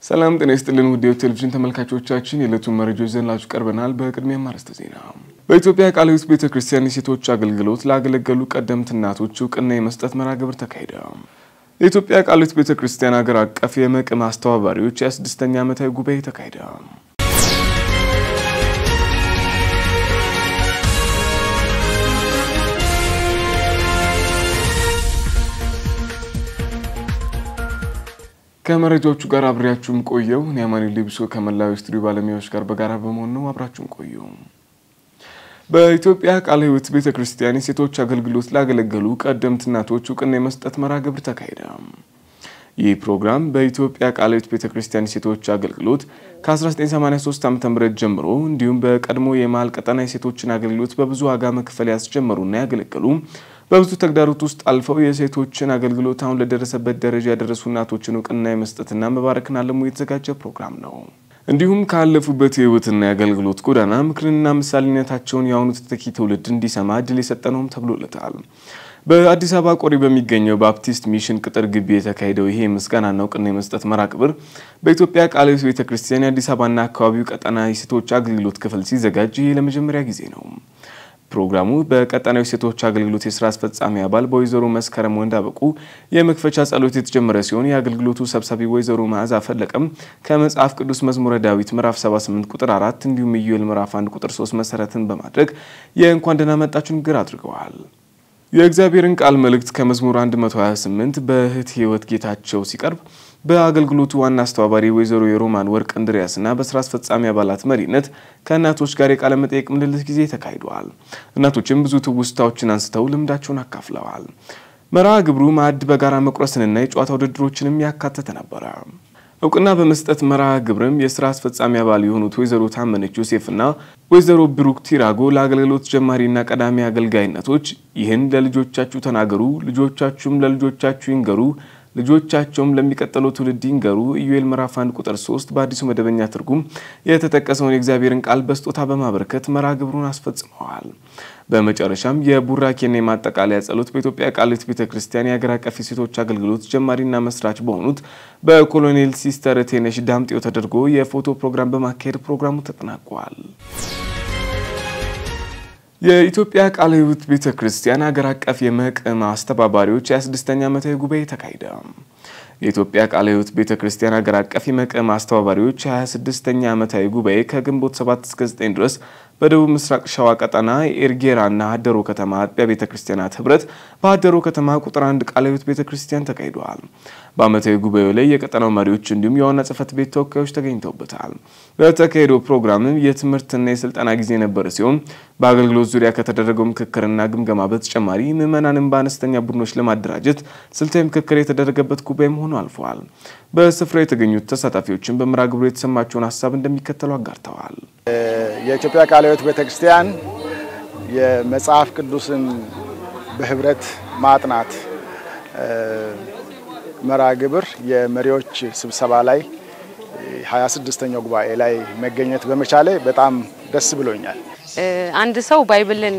ሰላም ጤና ይስጥልን ውድ ቴሌቪዥን ተመልካቾቻችን የዕለቱን መረጃዎች ይዘንላችሁ ቀርበናል። በቅድሚያም አርዕስተ ዜና። በኢትዮጵያ ቃለ ሕይወት ቤተ ክርስቲያን የሴቶች አገልግሎት ላገለገሉ ቀደምት እናቶች እውቅና የመስጠት መርሃ ግብር ተካሄደ። የኢትዮጵያ ቃለ ሕይወት ቤተ ክርስቲያን ሀገር አቀፍ የመቅም አስተባባሪዎች የስድስተኛ ዓመታዊ ጉባኤ ተካሄደ። ከመረጃዎቹ ጋር አብሬያችሁም ቆየው እኔ አማኒ ሊብሶ ከመላው ስቱዲዮ ባለሙያዎች ጋር በጋራ በመሆን ነው። አብራችሁም ቆዩ። በኢትዮጵያ ቃለ ሕይወት ቤተ ክርስቲያን የሴቶች አገልግሎት ላገለገሉ ቀደምት እናቶች እውቅና የመስጠት መርሃ ግብር ተካሄደ። ይህ ፕሮግራም በኢትዮጵያ ቃለ ሕይወት ቤተ ክርስቲያን የሴቶች አገልግሎት ከ1983 ዓ.ም ጀምሮ እንዲሁም በቀድሞ የመሀል ቀጠና የሴቶችን አገልግሎት በብዙ ዋጋ መክፈል ያስጀመሩና ያገለገሉ በብዙ ተግዳሮት ውስጥ አልፈው የሴቶችን አገልግሎት አሁን ለደረሰበት ደረጃ ያደረሱ እናቶችን እውቅና የመስጠትና መባረክን አለሙ የተዘጋጀ ፕሮግራም ነው። እንዲሁም ካለፉበት የህይወትና የአገልግሎት ጎዳና ምክርንና ምሳሌነታቸውን የአሁኑ ተተኪ ትውልድ እንዲሰማ እድል የሰጠ ነውም ተብሎለታል። በአዲስ አበባ ቆሪ በሚገኘው ባፕቲስት ሚሽን ቅጥር ግቢ የተካሄደው ይሄ ምስጋናና እውቅና የመስጠት መርሃ ግብር በኢትዮጵያ ቃለ ሕይወት ቤተ ክርስቲያን የአዲስ አበባና አካባቢው ቀጠና የሴቶች አገልግሎት ክፍል ሲዘጋጅ ይህ ለመጀመሪያ ጊዜ ነው። ፕሮግራሙ በቀጠናዊ ሴቶች አገልግሎት የስራ አስፈጻሚ አባል በወይዘሮ መስከረም ወንዳበቁ የመክፈቻ ጸሎት የተጀመረ ሲሆን የአገልግሎቱ ሰብሳቢ ወይዘሮ መዓዛ ፈለቀም ከመጽሐፍ ቅዱስ መዝሙረ ዳዊት ምዕራፍ 78 ቁጥር 4 እንዲሁም ኢዮኤል ምዕራፍ 1 ቁጥር 3 መሰረትን በማድረግ የእንኳን ደህና መጣችሁ ንግግር አድርገዋል። የእግዚአብሔርን ቃል መልእክት ከመዝሙር 128 በእህት ህይወት ጌታቸው ሲቀርብ በአገልግሎቱ ዋና አስተባባሪ ወይዘሮ የሮማን ወርቅ እንድሪያስና በስራ አስፈጻሚ አባላት መሪነት ከእናቶች ጋር የቃለ መጠየቅ ምልልስ ጊዜ ተካሂደዋል። እናቶችም ብዙ ትውስታዎችን አንስተው ልምዳቸውን አካፍለዋል። መርሃ ግብሩ ማዕድ በጋራ መቁረስንና የጨዋታ ውድድሮችንም ያካተተ ነበረ። እውቅና በመስጠት መርሃ ግብርም የስራ አስፈጻሚ አባል የሆኑት ወይዘሮ ታመነች ዮሴፍና ወይዘሮ ብሩክ ቲራጎ ለአገልግሎት ጀማሪና ቀዳሚ አገልጋይነቶች ይህን ለልጆቻችሁ ተናገሩ፣ ልጆቻችሁም ለልጆቻችሁ ይንገሩ ልጆቻቸውም ለሚቀጥለው ትውልድ ይንገሩ ኢዩኤል ምዕራፍ 1 ቁጥር 3 በአዲሱ መደበኛ ትርጉም የተጠቀሰውን የእግዚአብሔርን ቃል በስጦታ በማበረከት መርሃ ግብሩን አስፈጽመዋል። በመጨረሻም የቡራኬና የማጠቃለያ ጸሎት በኢትዮጵያ ቃለ ሕይወት ቤተ ክርስቲያን የሀገር አቀፍ የሴቶች አገልግሎት ጀማሪና መስራች በሆኑት በኮሎኔል ሲስተር ቴነሽ ዳምጤው ተደርጎ የፎቶ ፕሮግራም በማካሄድ ፕሮግራሙ ተጠናቋል። የኢትዮጵያ ቃለ ሕይወት ቤተ ክርስቲያን ሀገር አቀፍ የመቅም አስተባባሪዎች የ26ኛ ዓመታዊ ጉባኤ ተካሄደ። የኢትዮጵያ ቃለ ሕይወት ቤተ ክርስቲያን ሀገር አቀፍ የመቅም አስተባባሪዎች 26ኛ ዓመታዊ ጉባኤ ከግንቦት 7 እስከ 9 ድረስ በደቡብ ምስራቅ ሸዋ ቀጠና ኤርጌራና ሀደሮ ከተማ አጥቢያ ቤተ ክርስቲያናት ህብረት በሀደሮ ከተማ ቁጥር አንድ ቃለ ሕይወት ቤተ ክርስቲያን ተካሂደዋል። በዓመታዊ ጉባኤው ላይ የቀጠናው መሪዎች እንዲሁም የዋና ጽሕፈት ቤት ተወካዮች ተገኝተውበታል። በተካሄደው ፕሮግራምም የትምህርትና የስልጠና ጊዜ የነበረ ሲሆን በአገልግሎት ዙሪያ ከተደረገው ምክክርና ግምገማ በተጨማሪ ምዕመናንን በአነስተኛ ቡድኖች ለማደራጀት ስልታዊ ምክክር የተደረገበት ጉባኤ መሆኑ አልፈዋል። በስፍራው የተገኙት ተሳታፊዎችን በመርሃ ግብሩ የተሰማቸውን ሀሳብ እንደሚከተሉ አጋርተዋል። የኢትዮጵያ ቃለ ሕይወት ቤተክርስቲያን የመጽሐፍ ቅዱስን በህብረት ማጥናት መርሃ ግብር የመሪዎች ስብሰባ ላይ 26ኛው ጉባኤ ላይ መገኘት በመቻሌ በጣም ደስ ብሎኛል። አንድ ሰው ባይብልን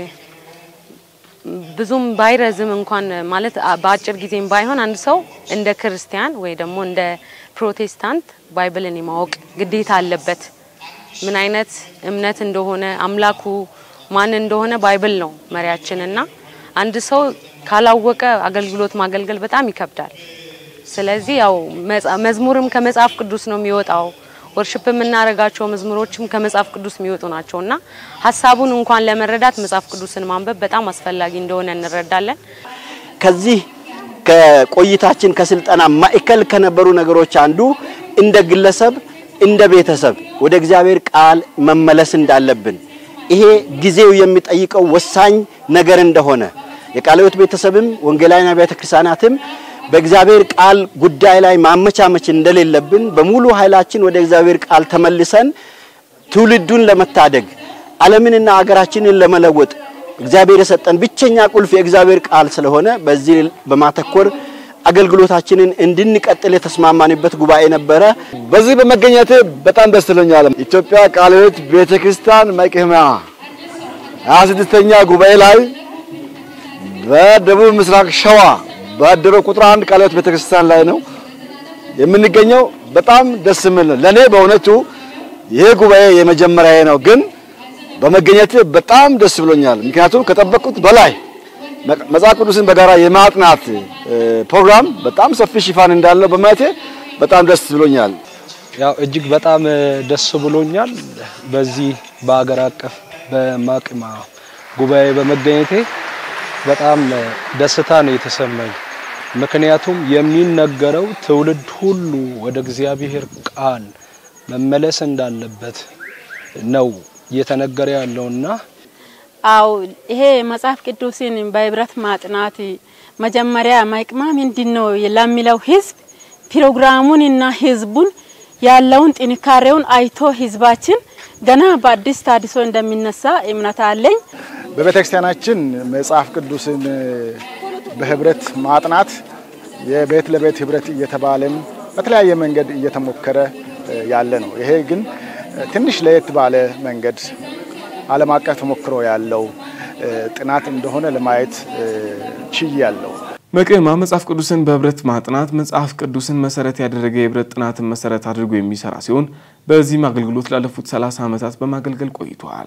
ብዙም ባይረዝም እንኳን ማለት በአጭር ጊዜም ባይሆን አንድ ሰው እንደ ክርስቲያን ወይ ደግሞ እንደ ፕሮቴስታንት ባይብልን የማወቅ ግዴታ አለበት። ምን አይነት እምነት እንደሆነ አምላኩ ማን እንደሆነ ባይብል ነው መሪያችን እና አንድ ሰው ካላወቀ አገልግሎት ማገልገል በጣም ይከብዳል። ስለዚህ ያው መዝሙርም ከመጽሐፍ ቅዱስ ነው የሚወጣው። ወርሽፕ የምናደርጋቸው መዝሙሮችም ከመጽሐፍ ቅዱስ የሚወጡ ናቸው እና ሀሳቡን እንኳን ለመረዳት መጽሐፍ ቅዱስን ማንበብ በጣም አስፈላጊ እንደሆነ እንረዳለን። ከዚህ ከቆይታችን ከስልጠና ማዕከል ከነበሩ ነገሮች አንዱ እንደ ግለሰብ እንደ ቤተሰብ ወደ እግዚአብሔር ቃል መመለስ እንዳለብን ይሄ ጊዜው የሚጠይቀው ወሳኝ ነገር እንደሆነ የቃለ ሕይወት ቤተሰብም ወንጌላውያን አብያተ ክርስቲያናትም በእግዚአብሔር ቃል ጉዳይ ላይ ማመቻመች እንደሌለብን በሙሉ ኃይላችን ወደ እግዚአብሔር ቃል ተመልሰን ትውልዱን ለመታደግ ዓለምንና አገራችንን ለመለወጥ እግዚአብሔር የሰጠን ብቸኛ ቁልፍ የእግዚአብሔር ቃል ስለሆነ በዚህ በማተኮር አገልግሎታችንን እንድንቀጥል የተስማማንበት ጉባኤ ነበረ። በዚህ በመገኘቴ በጣም ደስ ይለኛል። ኢትዮጵያ ቃለ ሕይወት ቤተክርስቲያን መቅህማ 26ኛ ጉባኤ ላይ በደቡብ ምስራቅ ሸዋ በሀደሮ ቁጥር አንድ ቃለ ሕይወት ቤተክርስቲያን ላይ ነው የምንገኘው። በጣም ደስ የሚል ነው። ለኔ በእውነቱ ይሄ ጉባኤ የመጀመሪያ ነው፣ ግን በመገኘት በጣም ደስ ብሎኛል። ምክንያቱም ከጠበቅኩት በላይ መጽሐፍ ቅዱስን በጋራ የማጥናት ፕሮግራም በጣም ሰፊ ሽፋን እንዳለው በማየቴ በጣም ደስ ብሎኛል። ያው እጅግ በጣም ደስ ብሎኛል። በዚህ በአገር አቀፍ በማቅማ ጉባኤ በመገኘቴ በጣም ደስታ ነው የተሰማኝ። ምክንያቱም የሚነገረው ትውልድ ሁሉ ወደ እግዚአብሔር ቃል መመለስ እንዳለበት ነው እየተነገረ ያለውና አው ይሄ መጽሐፍ ቅዱስን በህብረት ማጥናት መጀመሪያ ማይቅማ ምንድን ነው ለሚለው ህዝብ ፕሮግራሙንና ህዝቡን ያለውን ጥንካሬውን አይቶ ህዝባችን ገና በአዲስ ታድሶ እንደሚነሳ እምነት አለኝ። በቤተ ክርስቲያናችን መጽሐፍ ቅዱስን በህብረት ማጥናት የቤት ለቤት ህብረት እየተባለም በተለያየ መንገድ እየተሞከረ ያለ ነው። ይሄ ግን ትንሽ ለየት ባለ መንገድ ዓለም አቀፍ ተሞክሮ ያለው ጥናት እንደሆነ ለማየት ችያለሁ። መቅማ መጽሐፍ ቅዱስን በህብረት ማጥናት መጽሐፍ ቅዱስን መሰረት ያደረገ የህብረት ጥናትን መሰረት አድርጎ የሚሰራ ሲሆን በዚህም አገልግሎት ላለፉት 30 ዓመታት በማገልገል ቆይቷል።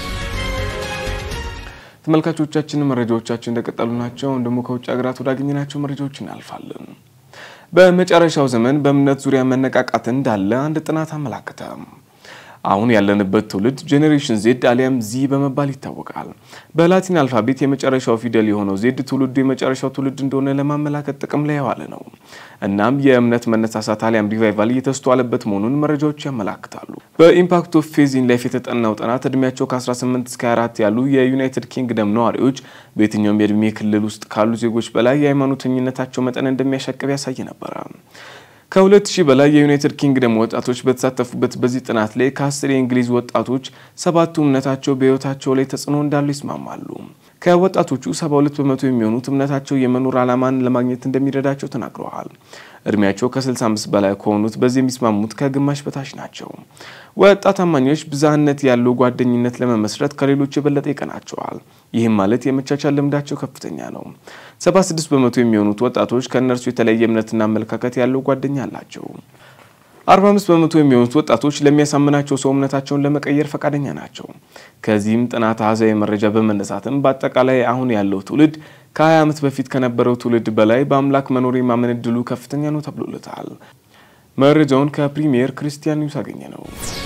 ተመልካቾቻችን መረጃዎቻችን እንደቀጠሉ ናቸው። ደግሞ ከውጭ ሀገራት ወዳገኘናቸው መረጃዎች እናልፋለን። በመጨረሻው ዘመን በእምነት ዙሪያ መነቃቃት እንዳለ አንድ ጥናት አመላከተ። አሁን ያለንበት ትውልድ ጄኔሬሽን ዜድ አሊያም ዚ በመባል ይታወቃል። በላቲን አልፋቤት የመጨረሻው ፊደል የሆነው ዜድ ትውልዱ የመጨረሻው ትውልድ እንደሆነ ለማመላከት ጥቅም ላይ የዋለ ነው። እናም የእምነት መነሳሳት አሊያም ሪቫይቫል እየተስተዋለበት መሆኑን መረጃዎች ያመላክታሉ። በኢምፓክት ኦፍ ፌዝ ኢን ላይፍ የተጠናው ጥናት እድሜያቸው ከ18 እስከ 24 ያሉ የዩናይትድ ኪንግደም ነዋሪዎች በየትኛውም የእድሜ ክልል ውስጥ ካሉ ዜጎች በላይ የሃይማኖተኝነታቸው መጠን እንደሚያሻቅብ ያሳይ ነበረ። ከሁለት ሺህ በላይ የዩናይትድ ኪንግደም ወጣቶች በተሳተፉበት በዚህ ጥናት ላይ ከአስር የእንግሊዝ ወጣቶች ሰባቱ እምነታቸው በሕይወታቸው ላይ ተጽዕኖ እንዳለው ይስማማሉ። ከወጣቶቹ 72 በመቶ የሚሆኑት እምነታቸው የመኖር ዓላማን ለማግኘት እንደሚረዳቸው ተናግረዋል። እድሜያቸው ከ65 በላይ ከሆኑት በዚህ የሚስማሙት ከግማሽ በታች ናቸው። ወጣት አማኞች ብዝሃነት ያለው ጓደኝነት ለመመስረት ከሌሎች የበለጠ ይቀናቸዋል። ይህም ማለት የመቻቻል ልምዳቸው ከፍተኛ ነው። 76 በመቶ የሚሆኑት ወጣቶች ከእነርሱ የተለየ እምነትና አመለካከት ያለው ጓደኛ አላቸው። 45 በመቶ የሚሆኑት ወጣቶች ለሚያሳምናቸው ሰው እምነታቸውን ለመቀየር ፈቃደኛ ናቸው። ከዚህም ጥናት አሃዛዊ መረጃ በመነሳትም በአጠቃላይ አሁን ያለው ትውልድ ከ20 ዓመት በፊት ከነበረው ትውልድ በላይ በአምላክ መኖር የማመን እድሉ ከፍተኛ ነው ተብሎለታል። መረጃውን ከፕሪሚየር ክርስቲያን ኒውስ አገኘ ነው።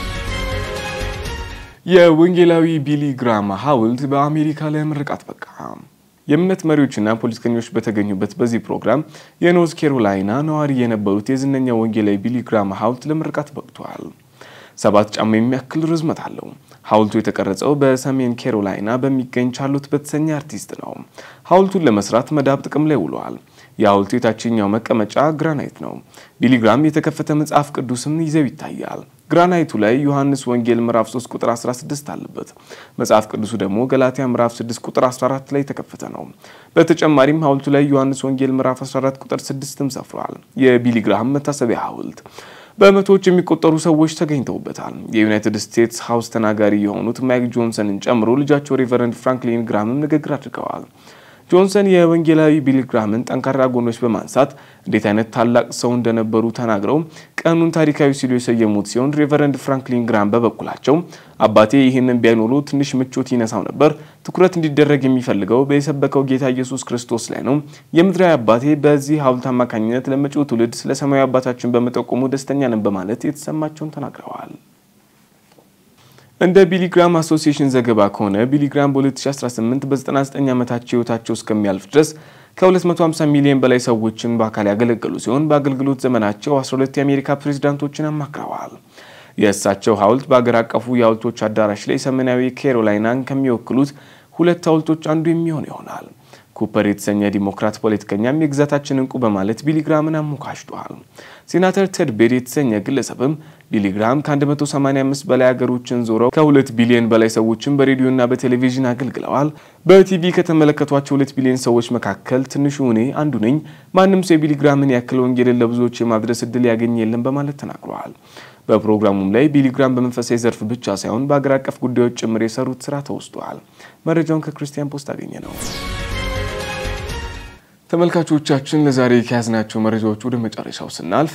የወንጌላዊ ቢሊ ግራም ሐውልት በአሜሪካ ለምርቃት በቃ። የእምነት መሪዎችና ፖለቲከኞች በተገኙበት በዚህ ፕሮግራም የኖርዝ ካሮላይና ነዋሪ የነበሩት የዝነኛ ወንጌላዊ ቢሊ ግራም ሐውልት ለምርቃት በቅቷል። ሰባት ጫማ የሚያክል ርዝመት አለው። ሐውልቱ የተቀረጸው በሰሜን ካሮላይና በሚገኝ ቻርሎት በተሰኘ አርቲስት ነው። ሐውልቱን ለመስራት መዳብ ጥቅም ላይ ውለዋል። የሐውልቱ የታችኛው መቀመጫ ግራናይት ነው። ቢሊግራም የተከፈተ መጽሐፍ ቅዱስም ይዘው ይታያል። ግራናይቱ ላይ ዮሐንስ ወንጌል ምዕራፍ 3 ቁጥር 16 አለበት። መጽሐፍ ቅዱሱ ደግሞ ገላትያ ምዕራፍ 6 ቁጥር 14 ላይ የተከፈተ ነው። በተጨማሪም ሐውልቱ ላይ ዮሐንስ ወንጌል ምዕራፍ 14 ቁጥር 6ም ሰፍሯል። የቢሊግራም መታሰቢያ ሐውልት በመቶዎች የሚቆጠሩ ሰዎች ተገኝተውበታል። የዩናይትድ ስቴትስ ሀውስ ተናጋሪ የሆኑት ማይክ ጆንሰንን ጨምሮ ልጃቸው ሬቨረንድ ፍራንክሊን ግራምም ንግግር አድርገዋል። ጆንሰን የወንጌላዊ ቢሊ ግራምን ጠንካራ ጎኖች በማንሳት እንዴት አይነት ታላቅ ሰው እንደነበሩ ተናግረው ቀኑን ታሪካዊ ሲሉ የሰየሙት ሲሆን ሬቨረንድ ፍራንክሊን ግራም በበኩላቸው አባቴ ይህንን ቢያይኖሩ ትንሽ ምቾት ይነሳው ነበር። ትኩረት እንዲደረግ የሚፈልገው በየሰበከው ጌታ ኢየሱስ ክርስቶስ ላይ ነው። የምድራዊ አባቴ በዚህ ሐውልት አማካኝነት ለመጪው ትውልድ ስለ ሰማያዊ አባታችን በመጠቆሙ ደስተኛ ነን በማለት የተሰማቸውን ተናግረዋል። እንደ ቢሊግራም አሶሲዬሽን ዘገባ ከሆነ ቢሊግራም በ2018 በ99 ዓመታቸው ህይወታቸው እስከሚያልፍ ድረስ ከ250 ሚሊዮን በላይ ሰዎችን በአካል ያገለገሉ ሲሆን በአገልግሎት ዘመናቸው 12 የአሜሪካ ፕሬዝዳንቶችን አማክረዋል። የእሳቸው ሐውልት በአገር አቀፉ የሐውልቶች አዳራሽ ላይ ሰሜናዊ ካሮላይናን ከሚወክሉት ሁለት ሐውልቶች አንዱ የሚሆን ይሆናል። ኩፐር የተሰኘ ዲሞክራት ፖለቲከኛም የግዛታችን እንቁ በማለት ቢሊግራምን አሞካሽቷል። ሴናተር ቴድ ቤድ የተሰኘ ግለሰብም ቢሊግራም ከ185 በላይ ሀገሮችን ዞረው ከሁለት ቢሊዮን በላይ ሰዎችን በሬዲዮና በቴሌቪዥን አገልግለዋል። በቲቪ ከተመለከቷቸው ሁለት ቢሊዮን ሰዎች መካከል ትንሹ እኔ አንዱ ነኝ። ማንም ሰው የቢሊግራምን ያክል ወንጌልን ለብዙዎች የማድረስ እድል ያገኝ የለም በማለት ተናግረዋል። በፕሮግራሙም ላይ ቢሊግራም በመንፈሳዊ ዘርፍ ብቻ ሳይሆን በአገር አቀፍ ጉዳዮች ጭምር የሰሩት ስራ ተወስቷል። መረጃውን ከክርስቲያን ፖስት አገኘ ነው። ተመልካቾቻችን ለዛሬ ከያዝናቸው መረጃዎች ወደ መጨረሻው ስናልፍ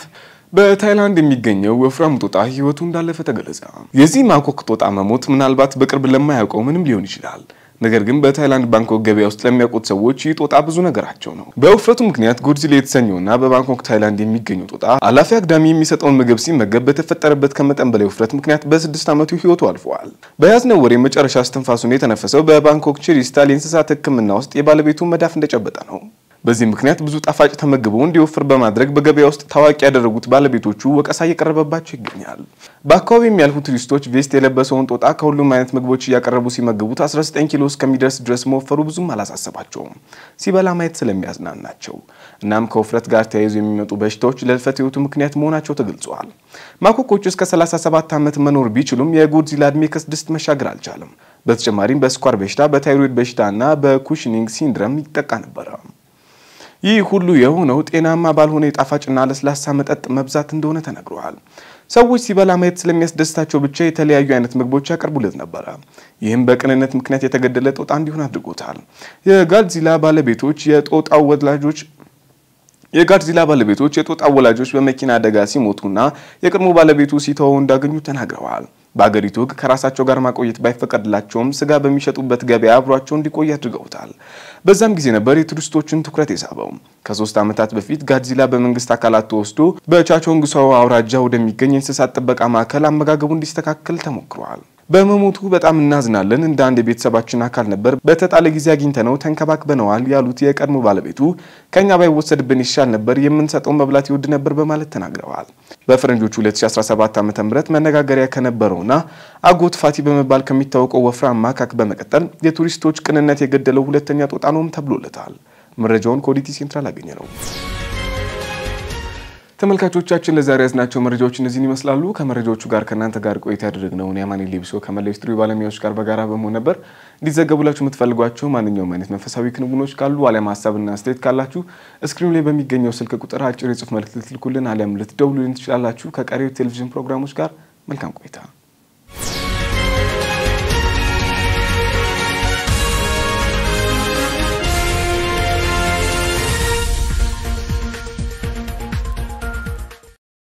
በታይላንድ የሚገኘው ወፍራም ጦጣ ህይወቱ እንዳለፈ ተገለጸ። የዚህ ማኮክ ጦጣ መሞት ምናልባት በቅርብ ለማያውቀው ምንም ሊሆን ይችላል። ነገር ግን በታይላንድ ባንኮክ ገበያ ውስጥ ለሚያውቁት ሰዎች ይህ ጦጣ ብዙ ነገራቸው ነው። በውፍረቱ ምክንያት ጎድዚላ የተሰኘውና በባንኮክ ታይላንድ የሚገኘው ጦጣ አላፊ አግዳሚ የሚሰጠውን ምግብ ሲመገብ በተፈጠረበት ከመጠን በላይ ውፍረት ምክንያት በስድስት ዓመቱ ህይወቱ አልፈዋል። በያዝነው ወር የመጨረሻ እስትንፋሱን የተነፈሰው በባንኮክ ቺሪስታል የእንስሳት ሕክምና ውስጥ የባለቤቱን መዳፍ እንደጨበጠ ነው። በዚህ ምክንያት ብዙ ጣፋጭ ተመግቦ እንዲወፍር በማድረግ በገበያ ውስጥ ታዋቂ ያደረጉት ባለቤቶቹ ወቀሳ እየቀረበባቸው ይገኛል። በአካባቢ የሚያልፉ ቱሪስቶች ቬስት የለበሰውን ጦጣ ከሁሉም አይነት ምግቦች እያቀረቡ ሲመግቡት 19 ኪሎ እስከሚደርስ ድረስ መወፈሩ ብዙም አላሳሰባቸውም ሲበላ ማየት ስለሚያዝናናቸው። እናም ከውፍረት ጋር ተያይዞ የሚመጡ በሽታዎች ለህልፈተ ህይወቱ ምክንያት መሆናቸው ተገልጸዋል። ማኮኮቹ እስከ 37 ዓመት መኖር ቢችሉም የጎድዚላ ዕድሜ ከስድስት መሻገር አልቻለም። በተጨማሪም በስኳር በሽታ፣ በታይሮይድ በሽታ እና በኩሽኒንግ ሲንድረም ይጠቃ ነበረ። ይህ ሁሉ የሆነው ጤናማ ባልሆነ የጣፋጭና ለስላሳ መጠጥ መብዛት እንደሆነ ተነግሯል። ሰዎች ሲበላ ማየት ስለሚያስደስታቸው ብቻ የተለያዩ አይነት ምግቦች ያቀርቡለት ነበረ። ይህም በቅንነት ምክንያት የተገደለ ጦጣ እንዲሆን አድርጎታል። የጋድዚላ ባለቤቶች የጦጣው ወላጆች የጋድዚላ ባለቤቶች የጦጣ ወላጆች በመኪና አደጋ ሲሞቱና የቀድሞ ባለቤቱ ሲተወው እንዳገኙ ተናግረዋል። በአገሪቱ ሕግ ከራሳቸው ጋር ማቆየት ባይፈቀድላቸውም ስጋ በሚሸጡበት ገበያ አብሯቸው እንዲቆይ አድርገውታል። በዛም ጊዜ ነበር የቱሪስቶችን ትኩረት የሳበው። ከሶስት ዓመታት በፊት ጋድዚላ በመንግስት አካላት ተወስዶ በቻቾንግሳው አውራጃ ወደሚገኝ የእንስሳት ጥበቃ ማዕከል አመጋገቡ እንዲስተካከል ተሞክሯል። በመሞቱ በጣም እናዝናለን። እንደ አንድ የቤተሰባችን አካል ነበር። በተጣለ ጊዜ አግኝተነው ተንከባክበነዋል ያሉት የቀድሞ ባለቤቱ ከኛ ባይወሰድብን ይሻል ነበር፣ የምንሰጠው መብላት ይወድ ነበር በማለት ተናግረዋል። በፈረንጆቹ 2017 ዓ ም መነጋገሪያ ከነበረውና አጎት ፋቲ በመባል ከሚታወቀው ወፍራም ማካክ በመቀጠል የቱሪስቶች ቅንነት የገደለው ሁለተኛ ጦጣ ነውም ተብሎለታል። መረጃውን ከኦዲቲ ሴንትራል አገኘ ነው። ተመልካቾቻችን ለዛሬ ያዝናቸው መረጃዎች እነዚህን ይመስላሉ። ከመረጃዎቹ ጋር ከእናንተ ጋር ቆይታ ያደረግነውን የአማኔ ሌብሶ ከመላው ስቱዲዮ ባለሙያዎች ጋር በጋራ በመሆን ነበር። እንዲዘገቡላችሁ የምትፈልጓቸው ማንኛውም አይነት መንፈሳዊ ክንውኖች ካሉ አሊያም ሀሳብና አስተያየት ካላችሁ እስክሪኑ ላይ በሚገኘው ስልክ ቁጥር አጭር የጽሁፍ መልእክት ልትልኩልን አሊያም ልትደውሉልን ትችላላችሁ። ከቀሪው ቴሌቪዥን ፕሮግራሞች ጋር መልካም ቆይታ